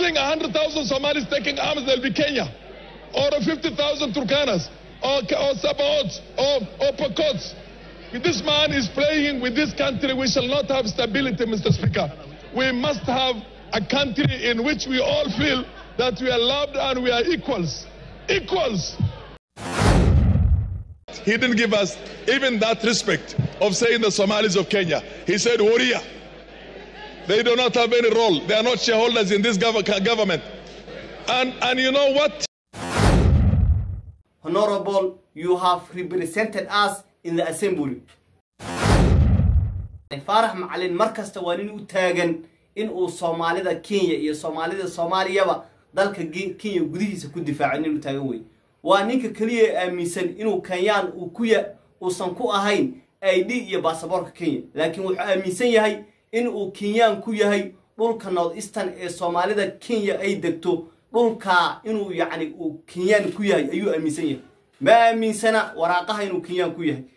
think 100,000 Somalis taking arms, they'll be Kenya? Or 50,000 Turkanas? Or, or Sabaots? Or, or Pokots? This man is playing with this country. We shall not have stability, Mr. Speaker. We must have a country in which we all feel that we are loved and we are equals. Equals. He didn't give us even that respect of saying the Somalis of Kenya. He said, warrior. They do not have any role. They are not shareholders in this gov- government. And, and you know what? Honorable, you have represented us in the assembly. faarax macalin mar kasta waa nin u taagan in uu soomaalida kenya iyo soomaalida soomaaliyaba dalka kenya gudihiisa ku difaaco nin u taagan wey waa ninka keliya ee aaminsan inuu kenyaan uu kuya uusan ku ahayn i d iyo baasaboorka kenya laakiin wuxuu aaminsan yahay in uu kenyaan ku yahay dhulka north eastern ee soomaalida kenya ay degto dhulkaa inuu yacni uu kenyaan ku yahay ayuu aaminsan yahay ma aaminsana waraaqaha inuu kenyaan ku yahay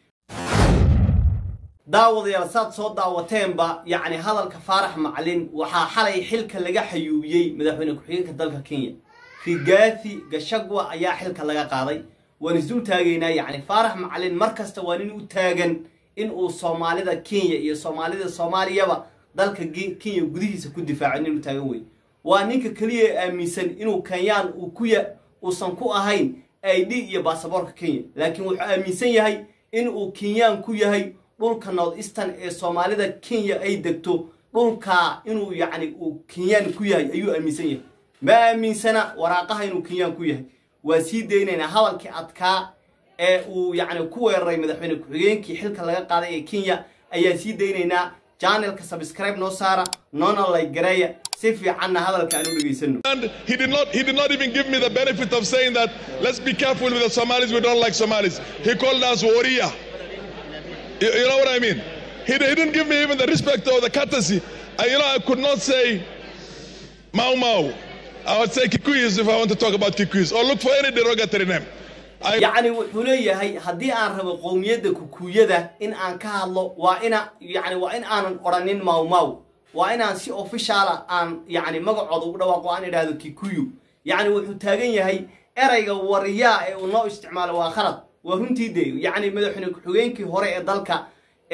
daawadayaal saad soo daawateenba yacni hadalka faarax macalin waxaa xalay xilka laga xayuubiyey madaxweyne ku-xigeenka dalka kenya rigathi gashagwa ayaa xilka laga qaaday waan isdul taagaynaa yacni faarax macalin mar kasta waa nin u taagan in uu soomaalida kenya iyo soomaalida soomaaliyaba dalka kenya gudihiisa ku difaaco nin u taagan wey waa ninka keliya ee aaminsan inuu kenyaan uu kuya uusan ku ahayn i d iyo baasaboorka kenya laakiin wuxuu aaminsan yahay in uu kenyaan ku yahay dhulka north eastern ee soomaalida kenya ay degto dhulkaa inuu yacni uu kenyaan ku yahay ayuu aaminsan yahay ma aaminsana waraaqaha inuu kenyaan ku yahay waa sii daynaynaa hadalkii adkaa ee uu yacni ku weeraray madaxweyne ku-xigeenkii xilka laga qaaday ee kenya ayaa sii daynaynaa janelka subscribe noo saara noona like gareeya si fiicanna hadalka aan u dhegaysano And he did not he did not even give me the benefit of saying that let's be careful with the Somalis, we don't like Somalis. He called us warrior. You, you know what I mean? He, he didn't give me even the respect or the courtesy. I, you know, I could not say Mau Mau. I would say Kikuyus if I want to talk about Kikuyus or look for any derogatory name. I, yacni wuxuu leeyahay haddii aan rabo qowmiyadda kukuyada in aan ka hadlo waa ina yacni waa in aanan odhanin mawmaw waa inaan si ofishaala aan yacni magacooda ugu dhawaaqo aan idhaahdo kikuyu yacni wuxuu taagan yahay erayga wariyaa ee uu noo isticmaalo waa khalad waa runtii de yacni madaxweyne ku-xigeenkii hore ee dalka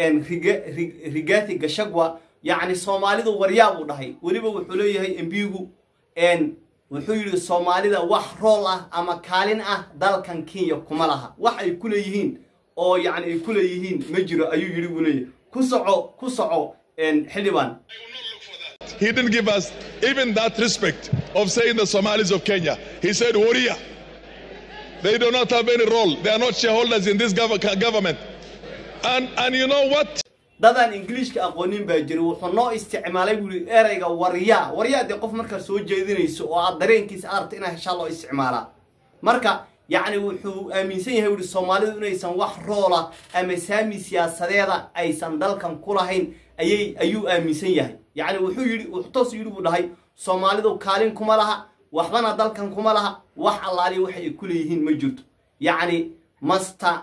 rigathi gashagwa yacni soomaalidu waryaa buu dhahay weliba wuxuu leeyahay embigu wuxuu yidhi soomaalida wax rool ah ama kaalin ah dalkan kenya kuma laha wax ay ku leeyihiin oo yacni ay ku leeyihiin ma jiro ayuu yidhi buu leeyahay ku soco ku soco xildhibaan he didn't give us even that respect of saying the Somalis of Kenya. He said warrior. They do not have any role. They are not shareholders in this gov- government. And and you know what? dadaan ingiliishka aqoonin baa jira wuxuu noo isticmaalay buu yidhi erayga waryaa waryaa dee qof markaa soo jeedinayso oo aad dareenkiisa aragta inaa heshaa loo isticmaalaa marka yacni wuxuu aaminsan yahay wuhi soomaalidu inaysan wax roola ama saami siyaasadeeda aysan dalkan ku lahayn ayay ayuu aaminsan yahay yacni wuxuu yidhi wuxuu toos yidhi buu dhahay soomaalidu kaalin kuma laha waxbana dalkan kuma laha wax allaaliya waxa ay ku leeyihiin ma jirto yacni master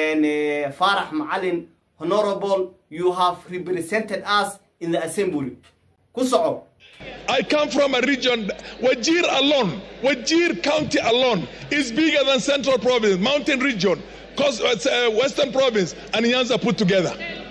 faarax macalin honorable you have represented us in the assembly ku soco I come from a region, Wajir alone, Wajir County alone is bigger than Central Province, Mountain Region, cause, uh, Western Province, and Nyanza put together.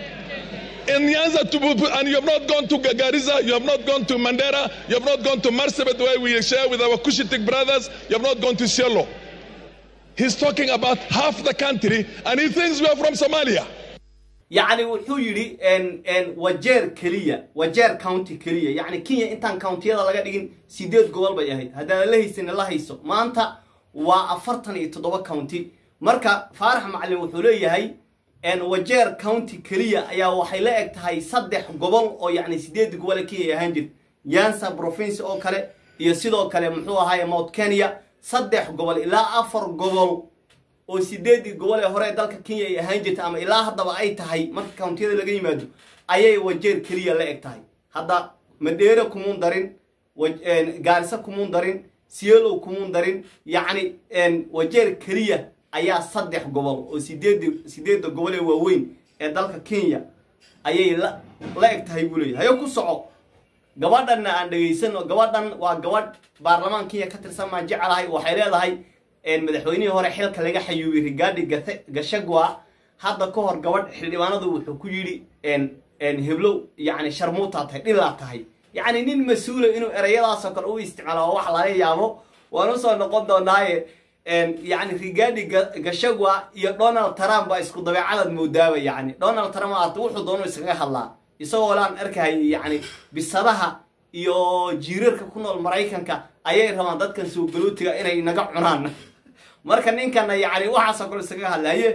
In Nyanza, to, and you have not gone to Garissa, you have not gone to Mandera, you have not gone to Marsabit, where we share with our Cushitic brothers, you have not gone to Cielo. He's talking about half the country, and he thinks we are from Somalia. yacni wuxuu yidhi wajeer keliya wajeer county keliya yacni kenya intaan countiyada laga dhigin sideed gobol bay ahayd haddaan la haysan la hayso maanta waa afartan iyo toddoba county marka faarax macalin wuxuu leeyahay wajeer county keliya ayaa waxay la eg tahay saddex gobol oo yacni sideed gobol ee kenya ay ahaan jirta yansa province oo kale iyo sidoo kale muxuu ahaaye mount kenya saddex gobol ilaa afar gobol oo sideedii gobol ee hore ee dalka kenya ay ahaan jirta ama ilaa haddaba ay tahay marka countiyada laga yimaado ayay wajeer keliya la eg tahay hadda madheere kumuun darin gaarisa kumuun darin sielow kumuun darin yacni wajeer keliya ayaa saddex gobol oo sideed sideedda gobol ee waaweyn ee dalka kenya ayay la la eg tahay buu leeyahay hayo ku soco gabadhanna aan dhegaysano gabadhan waa gabadh baarlamaan kenya ka tirsan maan jecelahay waxay leedahay madaxweynihii hore xilka laga xayuubiyey rigaadi gashagwa hadda ka hor gabadh xildhibaanadu wuxuu ku yidhi heblow yani sharmuutaa tahay dhilaa tahay yacni nin mas-uula inuu ereyadaasoo kale u isticmaalo waa wax laga yaabo waan usoo noqon doonaaye yani rigaadi gashagwa iyo donald trump baa isku dabeecadaad moodaaba yani donald trump aata wuxuu doonu iskaga hadlaa isagoo laan arkahayay yani bisadaha iyo jiirarka ku nool maraykanka ayay rabaan dadkan soo galootiga inay naga cunaan marka ninkana yani waxaasoo kale iskaga hadlaye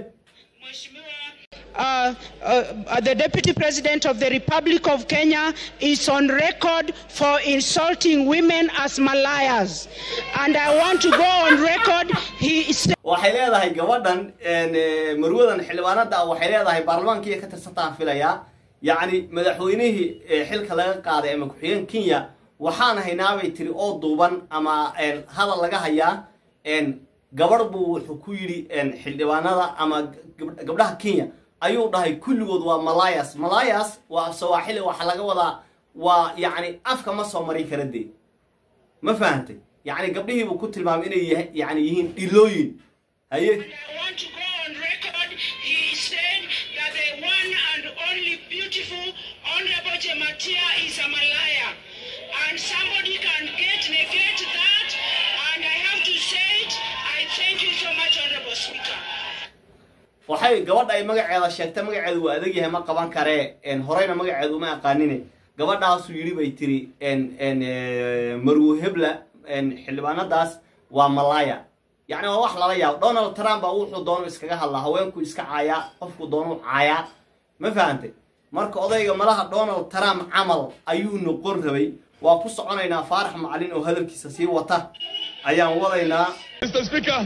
Uh, uh, the Deputy President of the Republic of Kenya is on record for insulting women as Malayas. And I want to go on record. He is. waxay leedahay gabadhan marwadan xildhibaanada waxay leedahay baarlamaankii ka tirsantaan filayaa yacni madaxweynihii xilka laga qaaday ama ku-xigeen kenya waxaan haynaabay tiri oo duuban ama hadal laga hayaa gabadh buu wuxuu ku yidhi xildhibaanada ama gabdhaha kenya ayuu dhahay kulligood waa malayas malayas waa sawaaxili waxa laga wadaa waa yacni afka ma soo marin kara dee ma fahantay yacni gabdhihiibuu ku tilmaamay inay yani yihiin dhilooyin haye I want to go on record. He said that the one and only beautiful Honorable Jematia is a Malaya. And somebody can get negate that. And I have to say it. I thank you so much, Honorable Speaker. waxay gabadha ay magaceeda sheegtay magaceedu waa adag yahay ma qaban karee horeyna magaceedu uma aqaanine gabadhaasuu yidhi bay tiri marwo hebla xildhibaanadaas waa malaya yacni waa wax lala yaabo donald trump baa wuxuu doonu iskaga hadlaa haweenku iska caayaa qofku doonu caayaa ma fahantay marka odayga malaha donald trump camal ayuu noqon rabay waa ku soconaynaa faarax macalin oo hadalkiisa sii wata ayaan wadaynaa Mr. Speaker,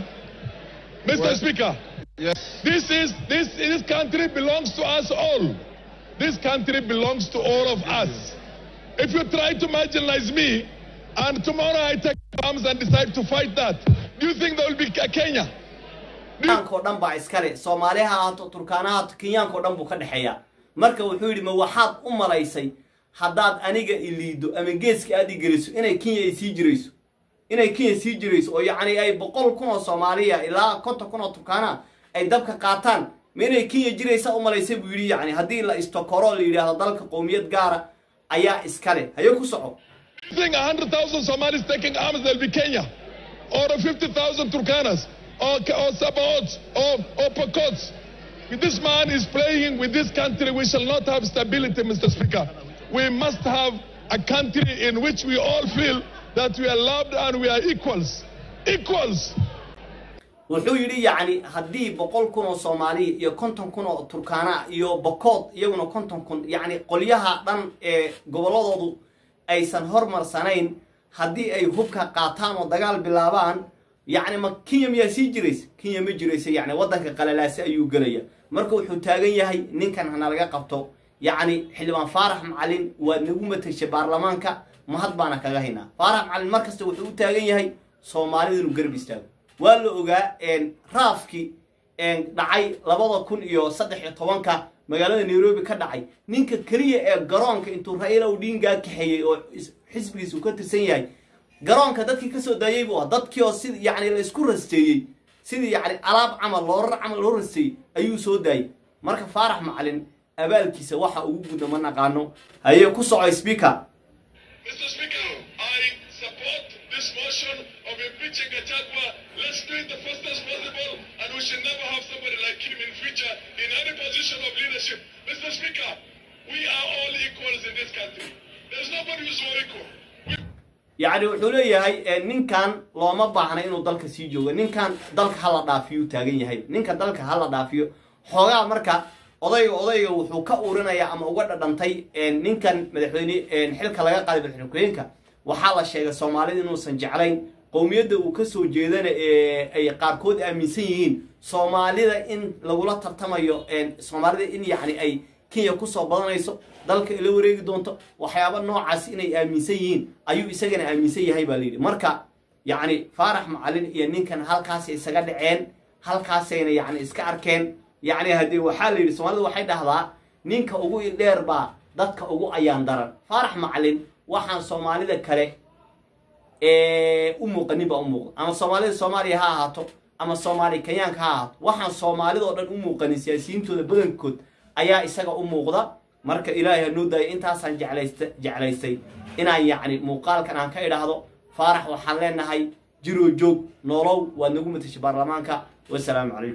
Mr. Speaker, Yes. this is this this country belongs to us all. This country belongs to all of us. If you try to marginalize me, and tomorrow I take arms and decide to fight that, do you think there will be a Kenya? kenyaanko dhan baa iskale soomaaliha ahaato turkaana ahaato kenyaanko dhan buu ka dhexeeyaa marka wuxuu yidhi ma waxaad u malaysay haddaad aniga iliido ama geeska aad i geliso inay kenya ay sii jirayso inay kenya sii jirayso oo yacni ay boqol kun oo soomaaliya ilaa konton kun oo turkaana ay dabka qaataan ma inay kenya jiraysa u malaysay buu yidhi yacni haddii la istokoro la yidhaahdo dalka qowmiyad gaara ayaa iskale haye ku soco You think 100,000 Somalis taking arms, there'll be Kenya? Or 50,000 Turkanas? Or, or Sabaots? Or, or Pokots? This man is playing with this country. We shall not have stability, Mr. Speaker. We must have a country in which we all feel that we are loved and we are equals. Equals. wuxuu yidhi yacni haddii boqol kun oo soomaaliya iyo konton kun oo turkaana iyo bokood iyaguna konton kun yacni qolyaha dhan ee gobolladoodu aysan hormarsanayn haddii ay hubka qaataan oo dagaal bilaabaan yacni ma kenya miyaa sii jiraysa kenya ma jiraysa yacni waddanka qalalaasi ayuu gelaya marka wuxuu taagan yahay ninkan hana laga qabto yacni xildhibaan faarax macalin waad nagu matashay baarlamaanka mahad baana kaga haynaa faarax macalin mar kasta wuxuu u taagan yahay soomaalida inuu garab istaago waa la ogaa raafkii dhacay labada kun iyo saddex iyo tobanka magaalada nairobi ka dhacay ninka keliya ee garoonka intuu raila odinga kaxeeyey oo xisbigiisa uu ka tirsan yahay garoonka dadkii kasoo daayey buu ah dadkii oo sid yacni la isku rasteeyey sidii yacni alaab camal loorar camal loo rasteeyey ayuu soo daayey marka faarax macalin abaalkiisa waxa ugu gudda ma naqaano hayee ku soco speaker Mr. Speaker, I support this motion of impeaching Gachagua. Let's do it the fastest possible, and we should never have somebody like him in future in any position of leadership. Mr. Speaker, we are all equals in this country. There's nobody who's more equal. We yacni wuxuu leeyahay ninkan looma baahna inuu dalka sii joogo ninkan dalka hala dhaafiyuu taagan yahay ninka dalka hala dhaafiyo xoogaa marka odayga odayga wuxuu ka urinayaa ama uga dhadhantay ninkan madaxweyne xilka laga qaaday madaxweyne ku-xigeenka waxaa la sheegay soomaalida inuusan jeclayn qowmiyadda uu ka soo jeedana ee ay qaarkood aaminsan yihiin soomaalida in lagula tartamayo soomaalida in yacni ay kenya kusoo badanayso dalka ila wareegi doonto waxyaaba noocaas inay aaminsan yihiin ayuu isagana aaminsan yahay baa layidhi marka yacni faarax macalin iyo ninkan halkaasay isaga dhaceen halkaasayna yacni iska arkeen yacni haddii waxaa la yidhi soomaalida waxay dhahdaa ninka ugu dheer baa dadka ugu ayaan daran faarax macalin waxaan soomaalida kale ee u muuqanin baa u muuqda ama soomaalida soomaaliya ha ahaato ama soomaali kenyaanka ha ahaato waxaan soomaalida oo dhan u muuqanin siyaasiyiintooda badankood ayaa isaga u muuqda marka ilaahay hanoo daaya intaasaan jeclaysta jeclaystay inaan yacni muuqaalkan aan ka idhaahdo faarax waxaan leenahay jiroo joog noolow waad nagu matashay baarlamaanka wasalaamu calaykum